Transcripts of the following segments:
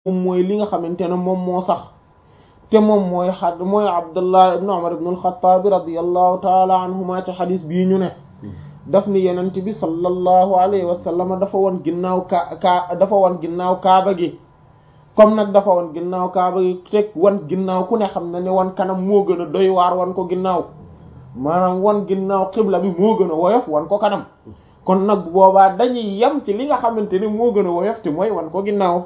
moom mooy li nga xamante ne moom moo sax te moom mooy xad mooy abdullah ibn umar ibn al-khattab radiyallahu taala anhuma ci xadis bii ñu ne daf ni yenent bi sallallahu alayhi wa sallam dafa won ginnaaw ka ka dafa won ginnaaw kaaba gi comme nag dafa won ginnaaw kaaba gi teg wan ginnaaw ku ne xam na ne wan kanam moo gën a doy waar wan ko ginnaaw maanaam wan ginnaaw xibla bi moo gën a woyof wan ko kanam kon nag bu boobaa dañuy yem ci li nga xamante ne moo gën a woyof te mooy wan ko ginnaaw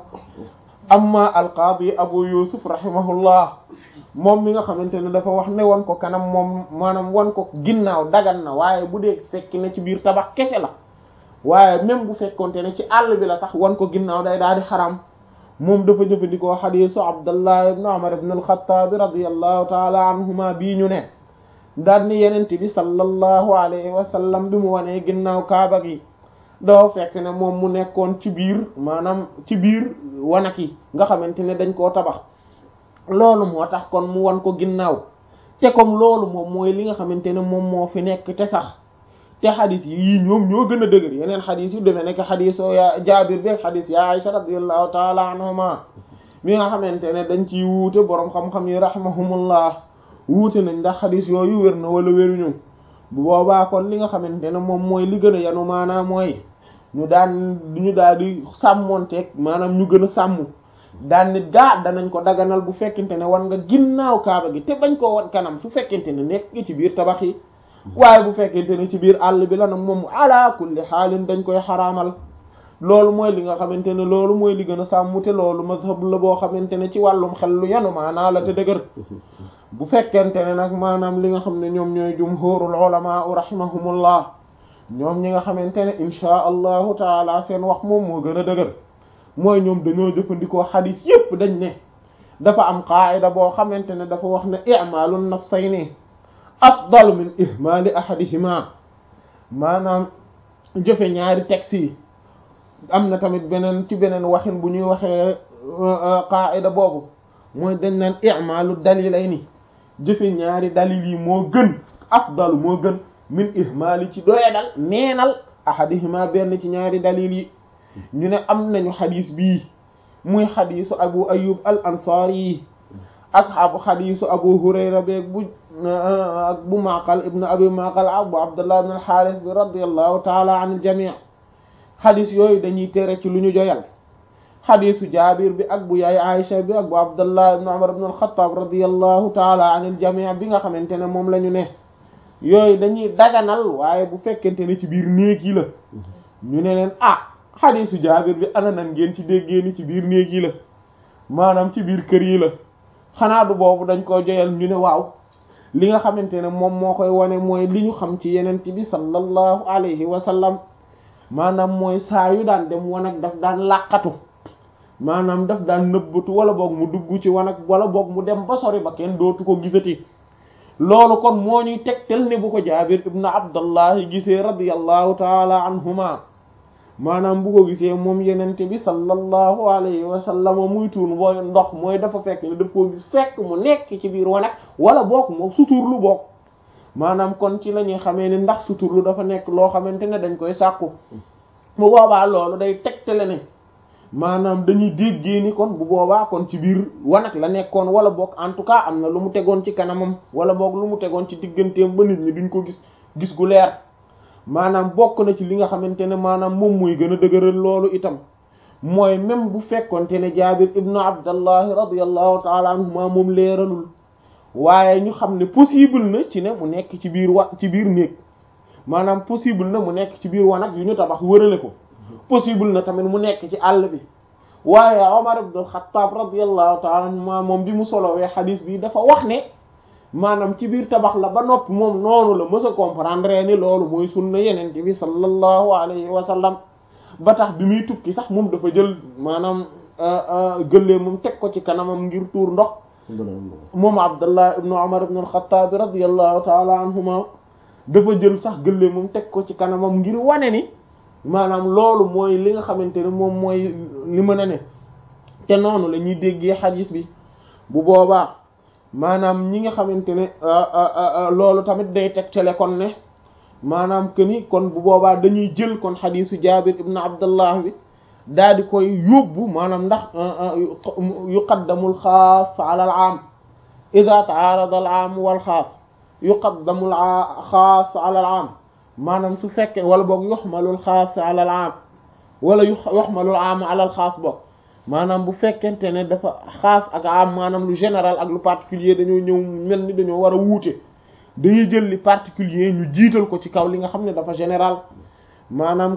amma alqaadi abu yusuf rahimahullah moom mi nga xamante ne dafa wax ne wan ko kanam moom maanaam wan ko ginnaaw dagan na waaye bu dee fekk ne ci biir tabax kese la waaye même bu fekkonte ne ci àll bi la sax wan ko ginnaaw day daal di xaram moom dafa jëfandikoo xadiisu abdullah ibn umar ibn al-khattab radiyallahu taala anhuma bii ñu ne daal ni yenent bi sallallahu alayhi wa sallam bi mu wanee ginnaaw kaaba gi doo fekk ne moom mu nekkoon ci biir maanaam ci biir wanak yi nga xamante ne dañ koo tabax loolu moo tax kon mu wan ko ginnaaw te comme loolu moom mooy li nga xamante ne moom moo fi nekk te sax te xadis yi ñoom ñoo gën a dëgër yeneen xadis yu demee nekk xadiso ya jaabir beeg xadis ya Aisha radiyallahu taala anhuma mi nga xamante ne dañ ciy wuute boroom xam-xam yi rahimahumullah wuute nañ ndax xadis yooyu wér na wala wéruñu bu boobaa kon li nga xamante ne moom mooy li gën a yanu maanaam mooy ñu daan ñu daal di sàmmonteeg maanaam ñu gën a sàmm daan nit gaa danañ ko daganal bu fekkente ne wan nga ginnaaw kaaba gi te bañ koo wan kanam su fekkente ne nekk nga ci biir tabax yi waaye bu fekkente ne ci biir àll bi la nag moom ala kulli xaalin dañ koy xaraamal loolu mooy li nga xamante ne loolu mooy li gën a sàmm te loolu mazhab la boo xamante ne ci wàllum xel lu yanu maanaa la te dëgër bu fekkente ne nag maanaam li nga xam ne ñoom ñooy jumhurul ulama rahimahumullah ñoom ñi nga xamante ne inchaa allahu taala seen wax moom moo gën a dëgër mooy ñoom dañoo jëfandikoo xadis yépp dañ ne dafa am qaayida boo xamante ne dafa wax ne i'malu nassayni afdalu min ihmali ahadihima maanaam jëfe ñaari texte yi am na tamit beneen ci beneen waxin bu ñuy waxee qaayida boobu mooy dañ naan i'malu dalilayni jëfe ñaari dalil yi moo gën afdalu moo gën min ihmali ci doyadal neenal ahadihima benn ci ñaari dalil yi ñu ne am nañu xadis bii muy xadisu abu ayub al ansari yi ak abu xadisu abu hurayra beeg bu ak bu maqal ibnu abi maqal abu abdullah ibn al xaaris bi radiallahu taala an il jamii xadis yooyu dañuy tere ci lu ñu joyal xadisu jaabir bi ak bu yaay aïcha bi ak bu abdullah ibn umar ibn al xattaab radiallahu taala an il jamii bi nga xamante ne moom la ñu ne yooyu dañuy daganal waaye bu fekkente ne ci biir néeg yi la ñu ne leen ah xadisu jaabir bi ana nan ngeen ci déggee ni ci biir néeg yi la maanaam ci biir kër yi la xanaa du boobu dañ ko joyal ñu ne waaw li nga xamante ne moom moo koy wane mooy li ñu xam ci yenent bi sallallahu alayhi wa sallam maanaam mooy saa yu daan dem wanag daf daan làqatu maanaam daf daan nëbbatu wala boog mu dugg ci wanag wala boog mu dem ba sori ba kenn dootu ko gisati loolu kon moo ñuy tegtal ne bu ko jaabir ibn abdallahi gisee radiyallahu taala anhuma maanaam bu ko gisee moom yenente bi sallallahu alayhi wa sallam muy tuur mooy ndox mooy dafa fekk ne daf koo gis fekk mu nekk ci biir wanag wala boog moom suturlu boog maanaam kon ci la ñuy xamee ne ndax suturlu dafa nekk loo xamante ne dañ koy sàkku bu boobaa loolu day tegtale ne maanaam dañuy déggee ni kon bu boobaa kon ci biir wanag la nekkoon wala boog en tout cas am na lu mu tegoon ci kanamam wala boog lu mu tegoon ci digganteem ba nit ñi duñ ko gis gis gu leer maanaam bokk na ci li nga xamante ne maanaam moom muy gën a dëgëral loolu itam mooy même bu fekkonte ne jaabir ibnu abdallahi radiallahu taala anhuma moom leeralul waaye ñu xam ne possible na ci ne mu nekk ci biir wa ci biir néeg maanaam possible na mu nekk ci biir wanag yu ñu tabax wërale ko possible na tamit mu nekk ci àll bi waaye omar ibn al-Khattab radiallahu taala anhuma moom bi mu solowee xadiis bi dafa wax ne maanaam ci biir tabax la ba noppi moom noonu la mës a comprendre ni loolu mooy sunna yeneen bi sallallahu alayhi wa sallam ba tax bi muy tukki sax moom dafa jël maanaam gëllee moom teg ko ci kanamam ngir tuur ndox moom abdullah ibnu umar ibn al-Khattab radiyallahu taala anhuma dafa jël sax gëllee moom teg ko ci kanamam ngir wane ni maanaam loolu mooy li nga xamante ne moom mooy li mën a ne te noonu la ñuy déggee xadiis bi bu boobaa maanaam ñi nga xamante ne loolu tamit day tegtale kon ne maanaam que ni kon bu boobaa dañuy jël kon xadiisu jaabir ibn abdullah bi daal di koy yóbbu maanaam ndax yuqaddamul xaas ala al aam ida taarada al aam wal xaas yuqaddamul xaas ala al aam maanaam su fekkee wala boog yuxmalul xaas ala al aam wala yuxmalul aam ala al xaas boog maanaam bu fekkente ne dafa xaas ak am maanaam lu général ak lu particulier dañoo ñëw mel ni dañoo war a wuute dañuy jël li particulier ñu jiital ko ci kaw li nga xam ne dafa général maanaam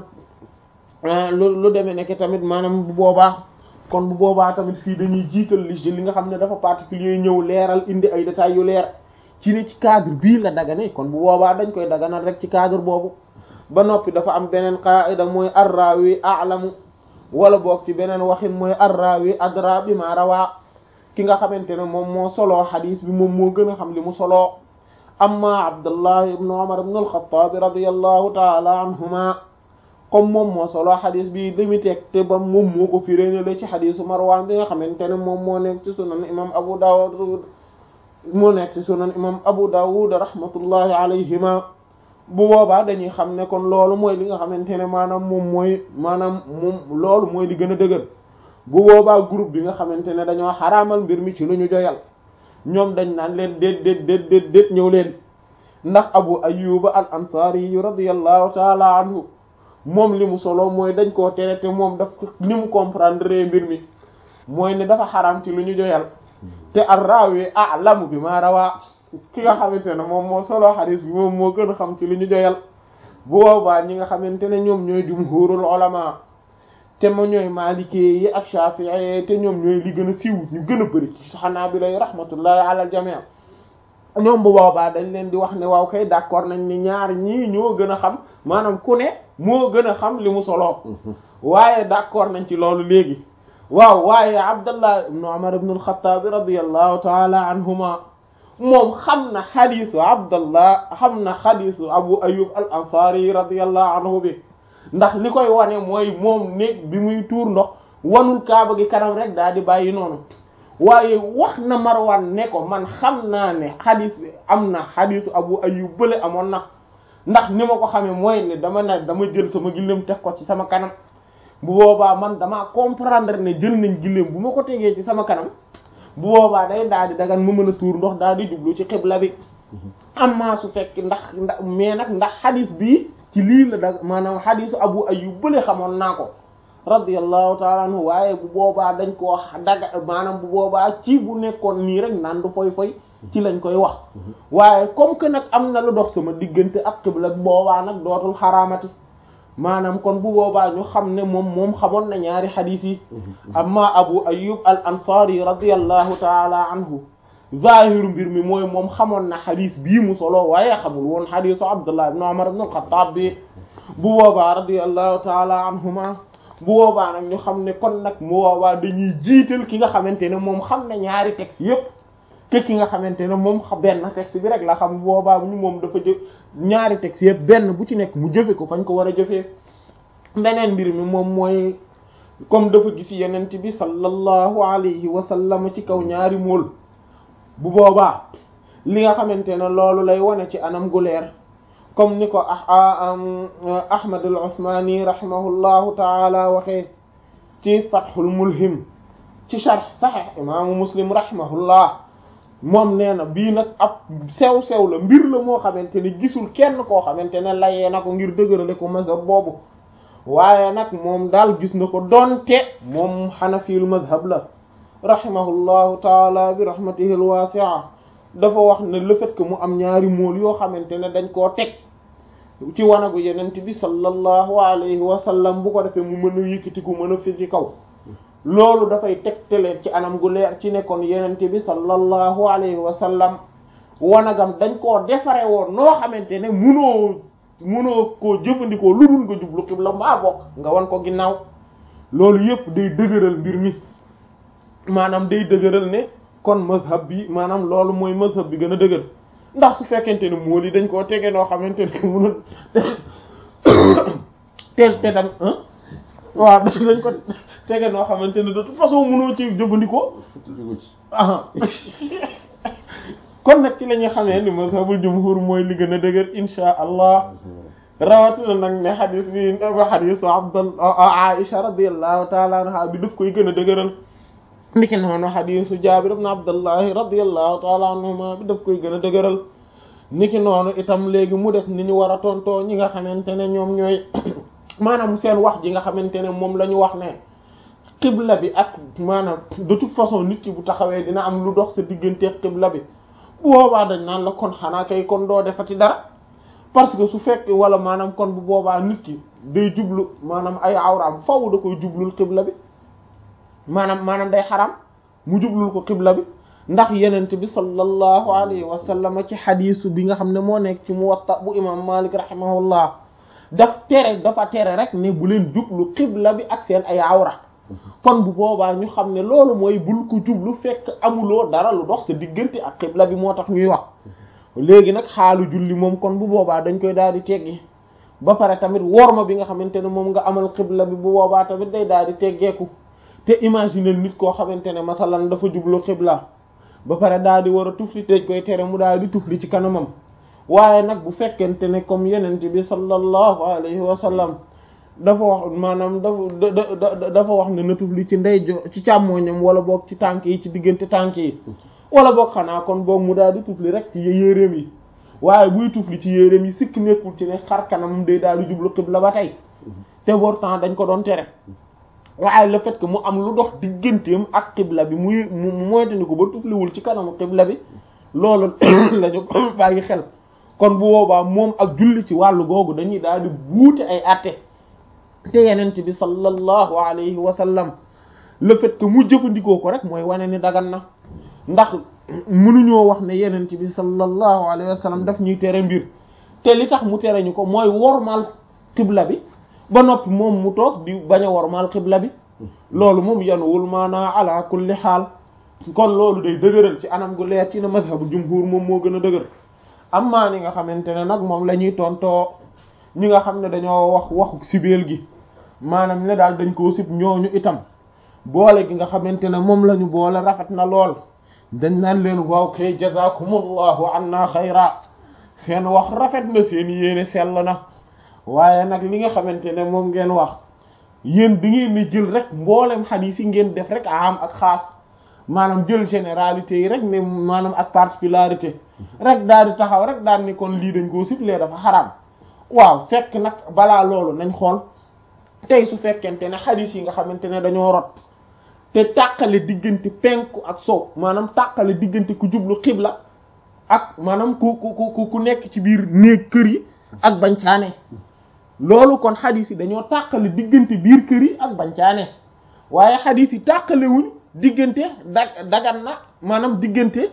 lu lu demee nekk tamit maanaam bu boobaa kon bu boobaa tamit fii dañuy jiital li li nga xam ne dafa particulier ñëw leeral indi ay détails yu leer ci ne ci cadre bii la dagane kon bu boobaa dañ koy daganal rek ci cadre boobu ba noppi dafa am beneen qaida mooy arrawi a'lamu wala boog ci beneen waxin mooy arrawi adra bi ma rawaa ki nga xamante ne moom moo soloo xadis bi moom moo gën a xam li mu soloo amma abdullah ibn umar ibn al-khattab radiyallahu taala anhuma comme moom moo soloo xadis bi dami teg te ba moom moo ko firéenale ci xadisu marwan bi nga xamante ne moom moo nekk ci sunan imam abu dawud moo nekk ci sunan imam abu dawud rahmatullahi alayhima bu boobaa dañuy xam ne kon loolu mooy li nga xamante ne maanaam moom mooy maanaam moom loolu mooy li gën a dëgër bu boobaa groupe bi nga xamante ne dañoo xaraamal mbir mi ci lu ñu joyal ñoom dañ naan leen déet déet déet déet déet ñëw leen ndax abu ayyuba al ansari yu radiyallahu taala anhu moom li mu solo mooy dañ koo tere te moom daf ni mu comprendre mbir mi mooy ne dafa xaraam ci lu ñu joyal te ar-rawi a'lamu bi ma rawaa ki nga xamante ne moom moo solo xadis bi moom moo gën a xam ci li ñu joyal bu boobaa ñi nga xamante ne ñoom ñooy jumhurul ulama te ma ñooy maliki yi ak shafi'i te ñoom ñooy li gën a siiw ñu gën a bëri ci hanabila yi rahmatullahi ala al jami' ñoom bu boobaa dañ leen di wax ne waaw kay d'accord nañ ni ñaar ñii ñoo gën a xam maanaam ku ne moo gën a xam li mu solo waaye d'accord nañ ci loolu léegi waaw waaye abdallah ibn umar ibn al-khattab radiyallahu ta'ala anhuma moom xam na xadisu abdallah xam na xadisu abu ayub al ansari radiyallahu anhu bi ndax li koy wane mooy moom néeg bi muy tuur ndox wanul kaaba gi kanam rek daal di bàyyi noonu waaye wax na marwan ne ko man xam naa ne xadis bi am na xadisu abu ayub bële amoon na ndax ni ma ko xamee mooy ne dama ne dama jël sama gillem teg ko ci sama kanam bu boobaa man damaa comprendre ne jël nañ gillem bu ma ko tegee ci sama kanam bu boobaa day daal di dagan mu mën a tuur ndox daal di jublu ci xibla bi amma su fekk ndax ndax mais nag ndax xadis bi ci lii la dag maanaam xadisu abu ayyub bële xamoon naa ko radiyallahu taala anhu waaye bu boobaa dañ koo daga maanaam bu boobaa ci bu nekkoon nii rek naan du foy foy ci lañ koy wax waaye comme que nag am na lu dox sama diggante ak xibla boobaa nag dootul xaraamati maanaam kon bu boobaa ñu xam ne moom moom xamoon na ñaari xadis yi amma abu ayyub al ansari radiyallahu taala anhu zahiru mbir mi mooy moom xamoon na xadis bii mu solo waaye xamul woon xadisu abdullah ibn umar ibn al-khattab bi bu boobaa radiyallahu taala anhuma bu boobaa nag ñu xam ne kon nag mu boobaa dañuy jiital ki nga xamante ne moom xam ne ñaari texte yépp ke ki nga xamante ne moom benn texte bi rek la xam bu boobaa ñu moom dafa jë ñaari texte yépp benn bu ci nekk mu jëfe ko fañ ko war a jëfee beneen mbir mi moom mooy comme dafa gis yenent bi sallallahu alayhi wa sallam ci kaw ñaari mool bu boobaa li nga xamante ne loolu lay wane ci anam gu leer comme ni ko ahmad al usmani rahimahullahu taala waxee ci fathul mulhim ci sharh sahih imaamu muslim rahimahullah moom nee na bii nag ab sew-sew la mbir la moo xamante ne gisul kenn koo xamante ne layee na ko ngir dëgërale ko mazhab boobu waaye nag moom daal gis na ko doonte moom xanafiyul mazhab la rahimahullahu taala bi rahmatihi alwasi'a dafa wax ne le fait que mu am ñaari mool yoo xamante ne dañ koo teg ci wanagu yenent bi sallallahu alayhi wa sallam bu ko defee mu mën a yëkkatiku mën a fi ci kaw loolu dafay tegtale ci anam gu leer ci nekkoon yenent bi sallallahu alayhi wa sallam wanagam dañ koo defare woon noo xamante ne munoo munoo koo jëfandikoo lu dul nga jublu xibla mbaa bokk nga wan ko ginnaaw loolu yëpp day dëgëral mbir mi maanaam day dëgëral ne kon mazhab bi maanaam loolu mooy mazhab bi gën a dëgër ndax su fekkente ne mool yi dañ koo tege noo xamante ne munul te te tam waaw dañ ko tege noo xamante ne de toute façon munoo ci jëfandikoo ah kon nag ci la ñuy xamee ni mazhabul jumhur mooy li gën a dëgër insha allah rawatina nag ne xadis bi ba xadisu abdal aisha radiallahu taala anha bi daf koy gën a dëgëral niki noonu xadisu jabir ibn abdullahi radiallahu taala anhuma bi daf koy gën a dëgëral niki noonu itam léegi mu des ni ñu war a tontoo ñi nga xamante ne ñoom ñooy maanaam seen wax ji nga xamante ne moom la ñu wax ne xibla bi ak maanaam de toute façon nit ki bu taxawee dina am lu dox sa diggante xibla bi bu boobaa dañ naan la kon xanaa kay kon doo defati dara parce que su fekk wala maanaam kon bu boobaa nit ki day jublu maanaam ay awraam faw da koy jublul xibla bi maanaam maanaam day xaram mu jublul ko xibla bi ndax yenent bi sallallahu alayhi wa sallam ci xadiisu bi nga xam ne moo nekk ci muwatta bu imam malik rahimahullah daf tere dafa tere rek ne bu leen jublu xibla bi ak seen ay awra kon bu boobaa ñu xam ne loolu mooy bul ko jublu fekk amuloo dara lu dox sa diggante ak xibla bi moo tax ñuy wax léegi nag xaalu julli moom kon bu boobaa dañ koy daal di teggi ba pare tamit worma bi nga xamante ne moom nga amal xibla bi bu boobaa tamit day daal di teggeeku te imaginer nit koo xamante ne masalan dafa jublu xibla ba pare daal di war a tufli dañ koy tere mu daal di tufli ci kanamam waaye nag bu fekkente ne comme yenent bi sallallahu alayhi wa sallam dafa wax maanaam dafa dafa wax ne na tufli ci ndey jo ci càmmooñam wala boog ci tànk yi ci diggante tànk yi wala boog xanaa kon boog mu daal di tufli rek ci yéreem yi waaye buy tufli ci yéreem yi sikk nekkul ci ne xar kanam day daal di jublu xibla ba tey te pourtant dañ ko doon tere waaye le fait que mu am lu dox digganteem ak xibla bi muy mu moytandi ko ba tufliwul ci kanamu xibla bi loolu lañu ko bàyyi xel kon bu boobaa moom ak julli ci wàllu googu dañuy daal di buute ay àtte te yenent bi sallallahu alayhi wa sallam le fait que mu jëfandikoo ko rek mooy wane ni dagan na ndax mënuñoo wax ne yenent bi sallallahu alayhi wa sallam daf ñuy tere mbir te li tax mu tere ñu ko mooy wormaal xibla bi ba noppi moom mu toog di bañ a wormaal xibla bi loolu moom yanuwul maanaa ala kulli xaal kon loolu day dëgëral ci anam gu leer ci na mazhabu jumhur moom moo gën a dëgër amma ni nga xamante ne nag moom la ñuy tontoo ñi nga xam ne dañoo wax waxu sibeel gi maanaam ne daal dañ koo sib ñooñu itam boole gi nga xamante ne moom la ñu boole rafet na lool dañ naan leen waaw kay jazakumullahu anna xayra seen wax rafet na seen yéene sell na waaye nag li nga xamante ne moom ngeen wax yéen bi ngeen ni jël rek mboolem xadiis yi ngeen def rek am ak xaas maanaam jël généralité yi rek ne maanaam ak particularité rek daal di taxaw rek daal ni kon lii dañ koo sib lee dafa xaraam waaw fekk nag balaa loolu nañ xool tey su fekkente ne xadiis yi nga xamante ne dañoo rot te tàqale diggante penku ak sow maanaam tàqale diggante ku jublu xibla ak maanaam ku ku ku ku nekk ci biir néeg kër yi ak bancaane loolu kon xadiis yi dañoo tàqale diggante biir kër yi ak bancaane waaye xadiis yi tàqale wuñ diggante da dagan na maanaam diggante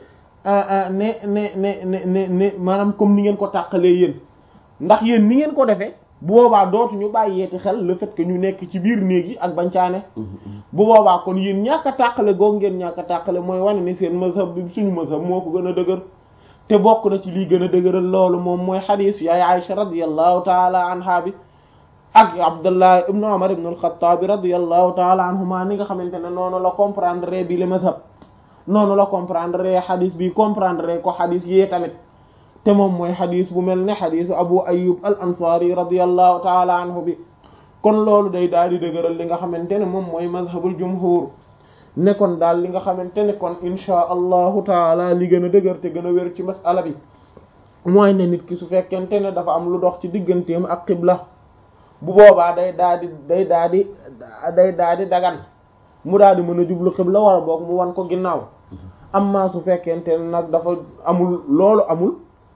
ne ne ne ne ne ne maanaam comme ni ngeen ko tàqalee yéen ndax yéen ni ngeen ko defee bu boobaa dootuñu bàyyeeti xel le fait que ñu nekk ci biir néeg yi ak bancaane bu boobaa kon yéen ñàkk a tàqale googu ngeen ñàkk a tàqale mooy wane ni seen mazhab bi suñu mazhab moo ko gën a dëgër te bokk na ci lii gën a dëgëral loolu moom mooy xadiis yaay Aïcha radiyallahu taala anha bi ak Abdullah ibnu Umar ibnu al-Khattab radiyallahu taala anhuma ni nga xamante ne noonu la comprendre bi le mazhab noonu la comprendre xadiis bi comprendre ko xadiis yee tamit te moom mooy xadis bu mel ne xadisu abu ayub al ansari radiallahu taala anhu bi kon loolu day daal di dëgëral li nga xamante ne moom mooy mazhabul jumhur ne kon daal li nga xamante ne kon inchaa allahu taala li gën a dëgër te gën a wér ci masala bi mooy ne nit ki su fekkente ne dafa am lu dox ci digganteem ak xibla bu boobaa day daal di day daal di day daal di dagan mu daal di mën a jublu xibla wala boog mu wan ko ginnaaw amma su fekkente ne nag dafa amul loolu amul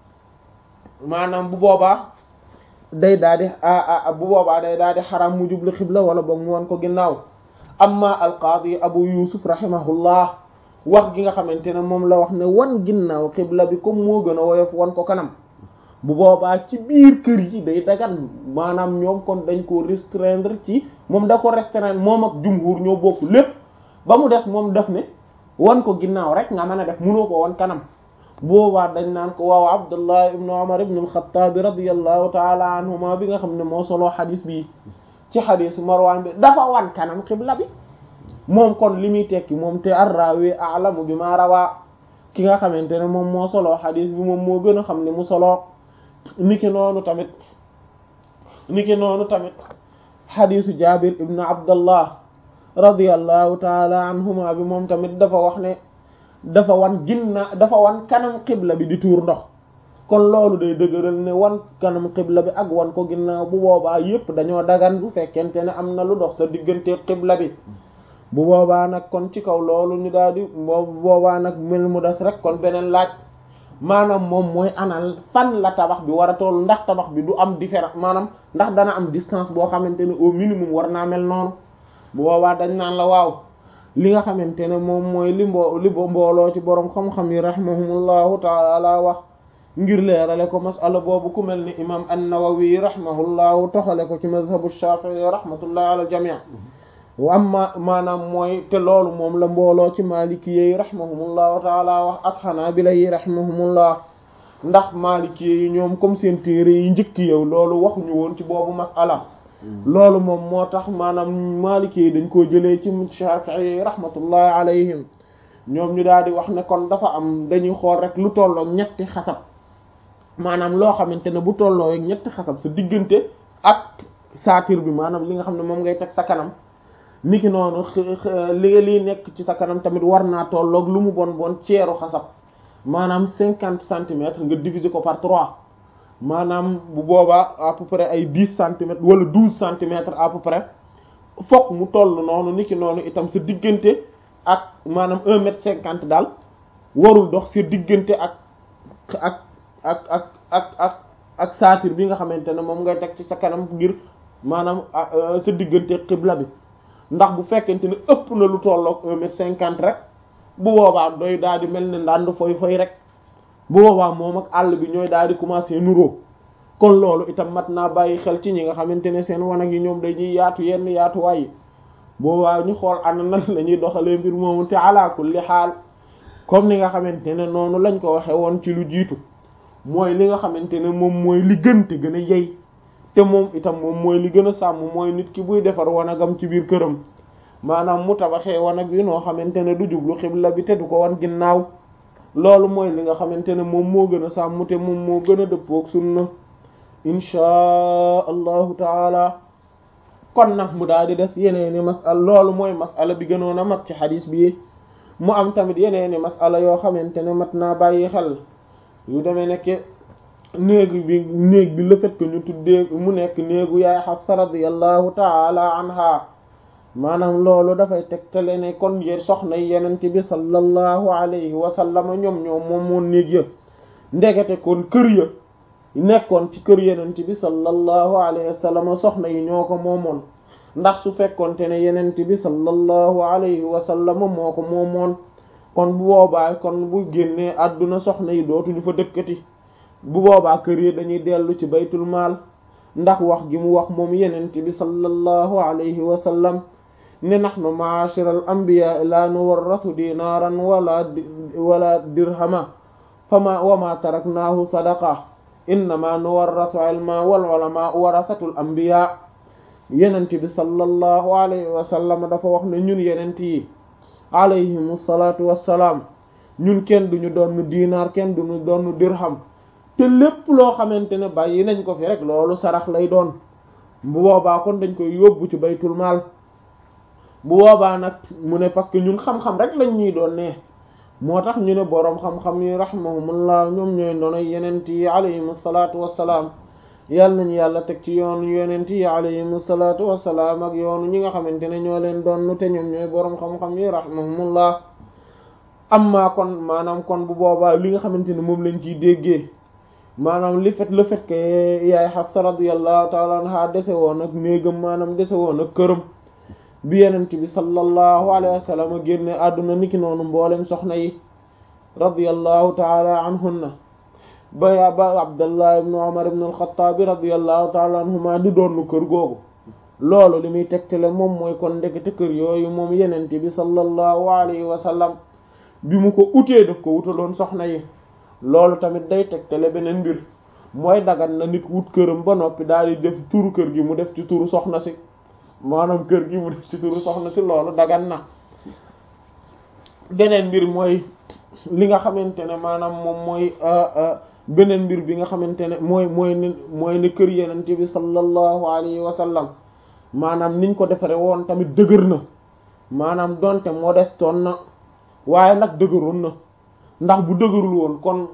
maanaam bu boobaa day daal di bu boobaa day daal di xaram mu jublu xibla wala boog mu wan ko ginnaaw amma alqaadi abu yusuf rahimahullah wax gi nga xamante ne moom la wax ne wan ginnaaw xibla bi comme moo gën a woyof wan ko kanam bu boobaa ci biir kër yi day dagan maanaam ñoom kon dañ ko restreindre ci moom da ko restreindre moom ak jumhur ñoo bokk lépp ba mu des moom def ne wan ko ginnaaw rek nga mën a def mënoo ko wan kanam boobaa dañ naan ko waaw abdullah ibnu umar ibnu alxataabi radiallahu taala anhuma bi nga xam ne moo soloo xadis bi ci xadisu marwan bi dafa wan kanam xibla bi moom kon li muy tekki moom te arrawi alamu bi ma rawaa ki nga xamante ne moom moo soloo xadis bi moom moo gën a xam li mu soloo niki noonu tamit niki noonu tamit xadisu jabir ibn abdallah radiyallahu taala anhuma bi moom tamit dafa wax ne dafa wan ginna dafa wan kanam xibla bi di tuur ndox kon loolu day dëgëral ne wan kanam xibla bi ak wan ko ginnaaw bu boobaa yépp dañoo dagan bu fekkente ne am na lu dox sa diggante xibla bi bu boobaa nag kon ci kaw loolu ñu daal di bu boobaa nag mel mu des rek kon beneen laaj maanaam moom mooy anal fan la tabax bi war a toll ndax tabax bi du am différence maanaam ndax dana am distance boo xamante ne au minimum war naa mel noonu bu boobaa dañ naan la waaw li nga xamante ne moom mooy li mbo li mbooloo ci borom xam-xam yi rahimahumullahu taala wax ngir leerale ko masala boobu ku mel ni imam an-Nawawi rahimahullahu toxale ko ci mazhabu Shafi'i rahmatullahi ala al-jami' wa amma maanaam mooy te loolu moom la mbooloo ci maliki yi rahimahumullahu taala wax ak xanaabila yi rahimahumullah ndax maliki yi ñoom comme seen téere yi njëkk yow loolu waxuñu woon ci boobu masala loolu moom moo tax maanaam maliki yi dañ koo jëlee ci Shafi'i yi rahmatullahi alayhim ñoom ñu daal di wax ne kon dafa am dañuy xool rek lu tolloo ñetti xasab maanaam loo xamante ne bu tolloo ak ñetti xasab sa diggante ak saatir bi maanaam li nga xam ne moom ngay teg sa kanam niki noonu li liy nekk ci sa kanam tamit war naa tolloog lu mu bon bon ceeru xasab maanaam cinquante centimètres nga diviser ko par trois maanaam bu boobaa à peu près ay dix centimètres wala douze centimètres à peu près fokk mu toll noonu niki noonu itam sa diggante ak maanaam un mètre cinquante daal warul dox sa diggante ak ak ak ak ak ak ak saatir bi nga xamante ne moom ngay teg ci sa kanam ngir maanaam sa diggante xibla bi ndax bu fekkente ne ëpp na lu tolloog un mètre cinquante rek bu boobaa doy daal di mel ne ndànd foy foy rek bu boobaa moom ak àll bi ñooy daal di commencer nuroo kon loolu itam mat naa bàyyi xel ci ñi nga xamante ne seen wanag yi ñoom dañuy yaatu yenn yaatuwaay yi boobaa ñu xool ana nan la ñuy doxalee mbir moomu te ala kulli xaal comme ni nga xamante ne noonu lañ ko waxe woon ci lu jiitu mooy li nga xamante ne moom mooy li gën te gën a yey te moom itam moom mooy li gën a sàmm mooy nit ki buy defar wanagam ci biir këram maanaam mu tabaxee wanag bi noo xamante ne du jublu xibla bi te du ko wan ginnaaw loolu mooy li nga xamante ne moom moo gën a sàmm te moom moo gën a dëppook sunna inchaa allahu taala kon nag mu daal di des yeneeni masala loolu mooy masala bi gënoon a mat ci xadis bi mu am tamit yeneeni masala yoo xamante ne mat naa bàyyi xel yu demee nekke néeg bi néeg bi le fait que ñu tuddee mu nekk néegu yaay Xafsa radiyallahu taala anha maanaam loolu dafay tegtale ne kon yéen soxna yenent bi sallallahu alayhi wa sallam ñoom ñoom moom moon néeg ya ndegete kon kër ya nekkoon ci kër yenent bi sallallahu alayhi wa sallam soxna yi ñoo ko moomoon ndax su fekkonte ne yenent bi sallallahu alayhi wa sallam moo ko moomoon kon bu boobaa kon bu génnee àdduna soxna yi dootuñu fa dëkkati bu boobaa kër yi dañuy dellu ci baytul maal ndax wax gi mu wax moom yenent bi sallallahu alayhi wa sallam ne nahnu ma'ashiral anbiya la nuwarrathu dinaran wala wala dirhama fama wama taraknahu sadaqa innama nuwarrathu ilma wal ulama warasatul anbiya yenent bi sallallahu alayhi wa sallam dafa wax ne ñun yenent yi alayhimu salaatu wassalaam ñun kenn duñu doon diinaar kenn duñu doon dirham te lépp loo xamante ne bàyyi nañ ko fi rek loolu sarax lay doon bu boobaa kon dañ koy yóbbu ci baytul maal bu boobaa nag mu ne parce que ñun xam-xam rek lañ ñuy doon ne moo tax ñu ne boroom xam-xam yi rahimahumullah ñoom ñooy ndono yenent yi alayhimu salaatu wassalaam yàlla nañu yàlla teg ci yoonu yenent yi alayhimu salaatu wassalaam ak yoonu ñi nga xamante ne ñoo leen doon te ñoom ñooy boroom xam-xam yi rahimahumullah amma kon maanaam kon bu boobaa li nga xamante ne moom lañ ciy déggee maanaam li fait le fait que yaay Hafsa radiyallahu ta'ala anha dese woon ak néegam maanaam dese woon ak këram bi yenent bi sallallahu alayhi wa sallam génne àdduna niki noonu mboolem soxna yi radiyallahu ta'ala anhunna ba ba Abdallah ibn Umar ibn al-Khattab radiyallahu ta'ala anhuma di doon kër googu loolu li muy tegtale moom mooy kon ndekete kër yooyu moom yenent bi sallallahu alayhi wa sallam bi mu ko utee daf ko wutaloon soxna yi loolu tamit day tegtale beneen mbir mooy dagan na nit wut këram ba noppi daal di def turu kër gi mu def ci turu soxna si maanaam kër gi mu def ci turu soxna si loolu dagan na beneen mbir mooy li nga xamante ne maanaam moom mooy beneen mbir bi nga xamante ne mooy mooy ne mooy ne kër yenente bi sallallahu alayhi wa sallam maanaam niñ ko defare woon tamit dëgër na maanaam donte modestoon na waaye nag dëgëroon na ndax bu dëgërul woon kon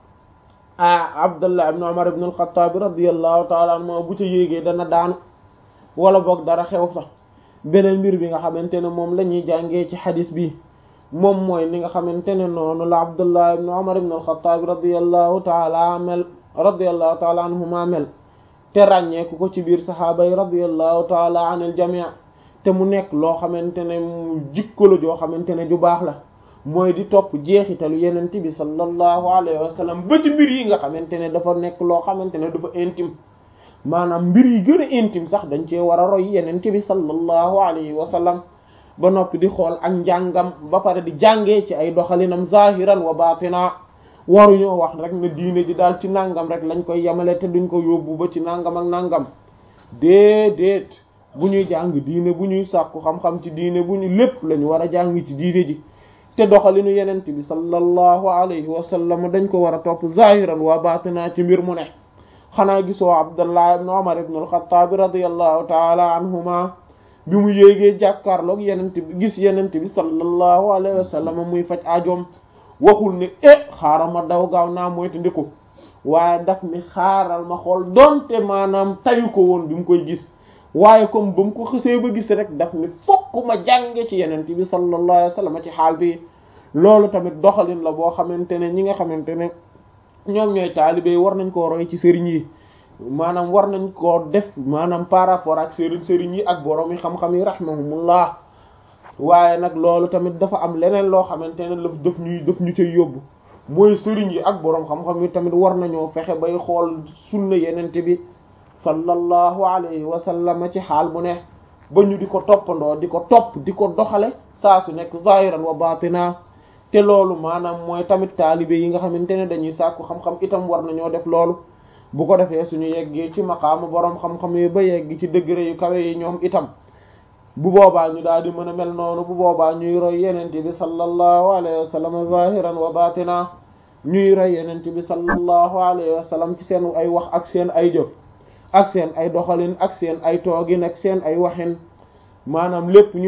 ah abdullah ibn umar ibn al-khattab radiyallahu ta'ala anhu bu ca yéegee dana daanu wala boog dara xew sax beneen mbir bi nga xamante ne moom la ñuy jàngee ci xadis bi moom mooy ni nga xamante ne noonu la abdullah ibn umar ibn al-khattab radiyallahu ta'ala mel radiyallahu ta'ala anhuma mel te ràññeeku ko ci biir saxaaba yi radiyallahu ta'ala anil jami' te mu nekk loo xamante ne jikko la joo xamante ne ju baax la mooy di topp jeexitalu yenente bi sallallahu alayhi wa sallam ba ci mbir yi nga xamante ne dafa nekk loo xamante ne dafa intime maanaam mbir yi gën a intime sax dañ cee war a roy yenente bi sallallahu alayhi wa sallam ba noppi di xool ak njàngam ba pare di jàngee ci ay doxalinam zahiran wa batina waruñoo wax rek ne diine ji daal ci nangam rek lañ koy yemale te duñ ko yóbbu ba ci nangam ak nangam déedéet bu ñuy jàng diine bu ñuy sàkku xam-xam ci diine bu ñu lépp lañu war a jàng ci diine ji te doxalinu yenent bi sallallahu alayhi wa sallam dañ ko war a topp zahiran wa batina ci mbir mu ne xanaa gisoo abdullah ibn umar ibn al-khattab radiyallahu taala anhuma bi mu yéegee jàkkaarloog yenent bi gis yenent bi sallallahu alayhi wa sallam muy faj ajoom waxul ne eh xaaral ma daw gaaw naa moytu ndiku waaye daf ni xaaral ma xool donte maanaam tayu ko woon bi mu koy gis waaye comme ba mu ko xësee ba gis rek daf ni fokk ma jànge ci yenent bi sallallahu alayhi wa sallam ci xaal bi loolu tamit doxalin la boo xamante ne ñi nga xamante ne ñoom ñooy taalibe yi war nañ koo roy ci sëriñ yi maanaam war nañ koo def maanaam par rapport ak sëriñ sëriñ yi ak borom yi xam-xam yi rahmahumullah waaye nag loolu tamit dafa am leneen loo xamante ne la daf ñuy daf ñu cay yóbbu mooy sëriñ yi ak borom xam-xam yi tamit war nañoo fexe bay xool sunna yenente bi sallallahu alayhi wa sallam ci xaal bu ne ba ñu di ko toppandoo di ko topp di ko doxale saa su nekk zahiran wa batina te loolu maanaam mooy tamit taalibe yi nga xamante ne dañuy sàkku xam-xam itam war nañoo def loolu bu ko defee suñu yeggee ci maqaama borom xam-xam yi ba yegg ci degré yu kawe yi ñoom itam bu boobaa ñu daal di mën a mel noonu bu boobaa ñuy roy yenente bi sallallahu alayhi wa sallam zahiran wa batina ñuy roy yenente bi sallallahu alayhi wa sallam ci seen ay wax ak seen ay jëf ak seen ay doxalin ak seen ay toogin ak seen ay waxin maanaam lépp ñu